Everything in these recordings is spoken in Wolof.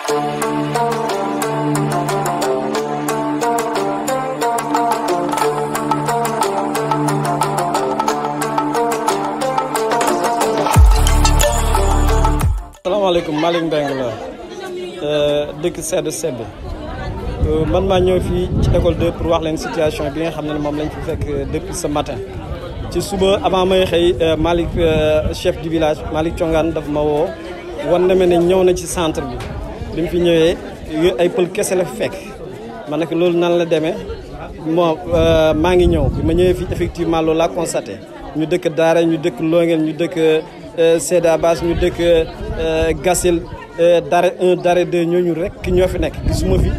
salaamaaleykum Malick Mbengue la dëkk Sedd Sedd man maa ñëw fii ci école 2 pour wax leen situation bi nga xam ne moom lañ fi fekk depuis ce matin ci suba avant may xëy Malick chef du village Malick Thiongane daf ma woo wan na ma ne ñëw na ci centre bi bi mu fi ñëwee ay pël kese la fi fekk ma ne ko loolu nan la demee bon maa ngi ñëw bi ma ñëwee fii effectivement loolu laa constaté ñu dëkk Daara ñu dëkk Longel ñu dëkk Seda Bass ñu dëkk Gassil Daara 1 Daara 2 ñooñu rek ñoo fi nekk gisuma fi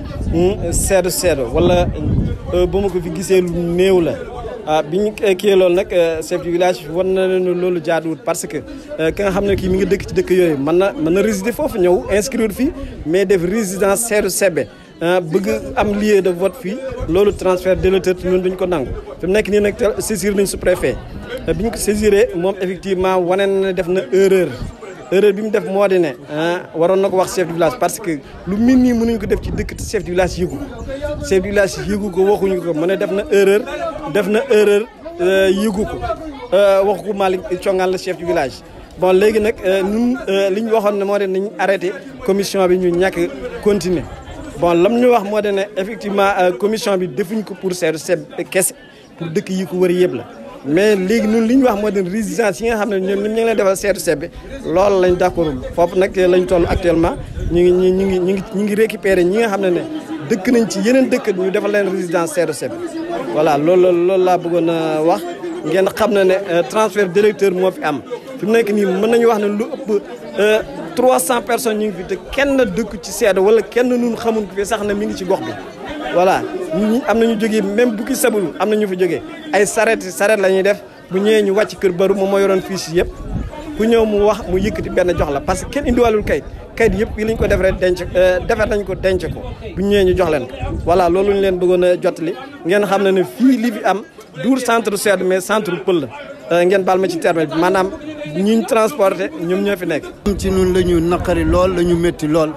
seedo seedo wala ba ma ko fi gisee lu néew la ah bi ñu kii loolu nag chef du village war na leen loolu jaaduwut parce que ki nga xam ne kii mi ngi dëkk ci dëkk yooyu mën na mën na résider foofu ñëw inscrire fii mais def résidence seedo sebe bëgg am lieu de vote fii loolu transfert d'électeur ñun duñ ko nangu fi mu nekk nii nag saisir nañ sous-préfet bi ñu ko saisiré moom effectivement wane na def na erreur erreur bi mu def moo di ne waroon na ko wax chef du village parce que lu mel nii mënuñ ko def ci dëkk te chef du village yëgu ko chef du village yëgu ko waxuñu ko mu ne def na erreur def na erreur yëgu ko waxu ko Malick Thiongane la chef du village bon léegi nag ñun li ñu waxoon ne moo di nañ arrêté commission bi ñu ñàkk continuer bon lam ñu wax moo di ne effectivement commission bi defuñ ko pour seetu seb kese pour dëkk yi ko wër yëpp la mais léegi ñun li ñu wax moo di résidence yi nga xam ne ñoom ñu ngi leen defal seetu seb bi loolu lañ d'accordul foofu nag lañ toll actuellement ñu ngi ñu ngi ñu ngi ñu ngi récupérer ñi nga xam ne ne dëkk nañ ci yeneen dëkk ñu defal leen résidence seetu seb voilà loolu loolu laa bëggoon a wax ngeen xam ne ne transfert d'électeur moo fi am fi mu nekk nii mën nañu wax ne lu ëpp 300 personnes ñu ngi fi te kenn dëkk ci seedo wala kenn nun xamun ko fi sax na mi ngi ci gox bi voilà ñi am nañu jógee même bu ki sabulu am na ñu fa jógee ay saret saret la ñuy def bu ñëwee ñu wàcc kër baru moom moo yoroon fiche yëpp ku ñëw mu wax mu yëkkati benn jox la parce que kenn indiwalul kayit kayit yëpp yi lañ ko defaree denc defar nañ ko denc ko bu ñëwee ñu jox leen ko voilà loolu ñu leen bëggoon a jottali ngeen xam ne ne fii li fi am duur centre seedo mais centre pël la ngeen baal ma ci terme bi maanaam ñuñ transporté ñoom ñoo fi nekk ci ñun la ñu naqari lool la ñu métti lool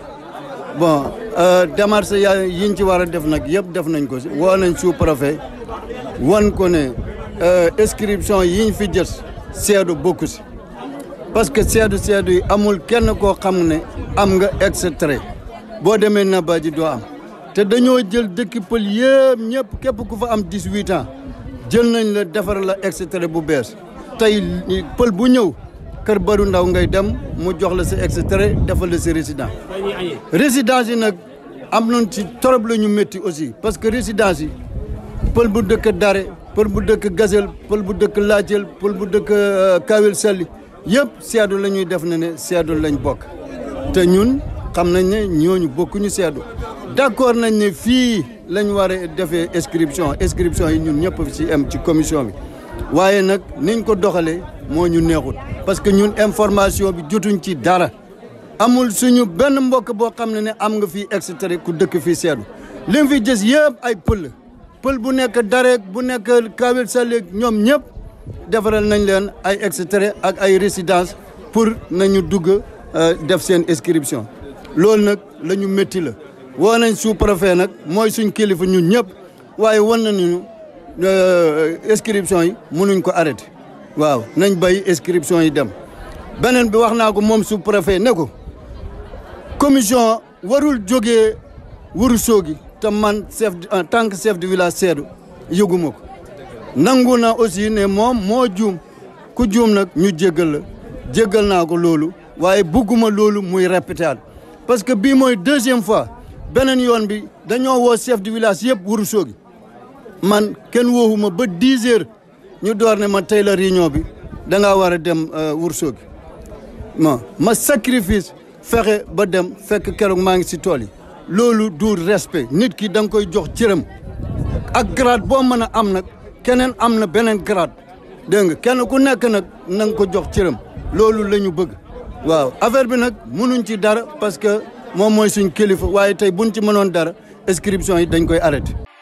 bon démarche ya yiñ ci war a def nag yëpp def nañ ko si woo nañ sous-préfet wan ko ne inscription yiñ fi jës seedu bokku si parce que seedu seedu yi amul kenn koo xam ne am nga extrait boo demee Naba ji doo am te dañoo jël dëkki pël yëpp ñëpp képp ku fa am 18 ans jël nañ la defar la extrait bu bees tey pël bu ñëw kër baru ndaw ngay dem mu jox la sa extrait defal la sa résidence résidence yi nag am nañ ci trop la ñu métti aussi parce que résidence yi pël bu dëkk Dare pël bu dëkk Gazelle pël bu dëkk Laajel pël bu dëkk Kawel Sali yëpp seedu la ñuy def ne ne seedu lañ bokk te ñun xam nañ ne ñooñu bokkuñu seedu d'accord nañ ne fii lañ war a defee inscription inscription yi ñun ñëpp ci am ci commission bi waaye nag niñ ko doxalee moo ñu neexut parce que ñun information bi jotuñ ci dara amul suñu benn mbokk boo xam ne ne am nga fii extrait ku dëkk fii seedu lim fi gis yëpp ay pël pël bu nekk dareek bu nekk kawel saleeg ñoom ñëpp defaral nañ leen ay extrait ak ay résidence pour nañu dugg def seen inscription loolu nag la ñu métti la woo nañ sous-préfet nag mooy suñ kilifa ñun ñëpp waaye wan nañu inscription yi mënuñ ko arrêté waaw nañ bay inscription yi dem beneen bi wax naa ko moom sous-préfet ne ko commission warul jógee Ourossogui te man chef en tant que chef de village seedu yëguma ko nangu na aussi ne moom moo juum ku juum nag ñu jéggal la jéggal naa ko loolu waaye bugguma loolu muy répété parce que bii mooy deuxième fois beneen yoon bi dañoo woo chef de village yëpp Ourossogui man kenn wooxuma ba 10 heures ñu door ne ma tey la réunion bi da ngaa war a dem Ourossogui ma ma sacrifice fexe ba dem fekk keroog maa ngi si tool yi loolu du respect nit ki da nga koy jox cëram ak grade boo mën a am nag keneen am na beneen grade dégg nga kenn ku nekk nag na nga ko jox cëram loolu la ñu bëgg waaw affaire bi nag mënuñ ci dara parce que moom mooy suñ kilifa waaye tey buñ ci mënoon dara inscription yi dañ koy arrêté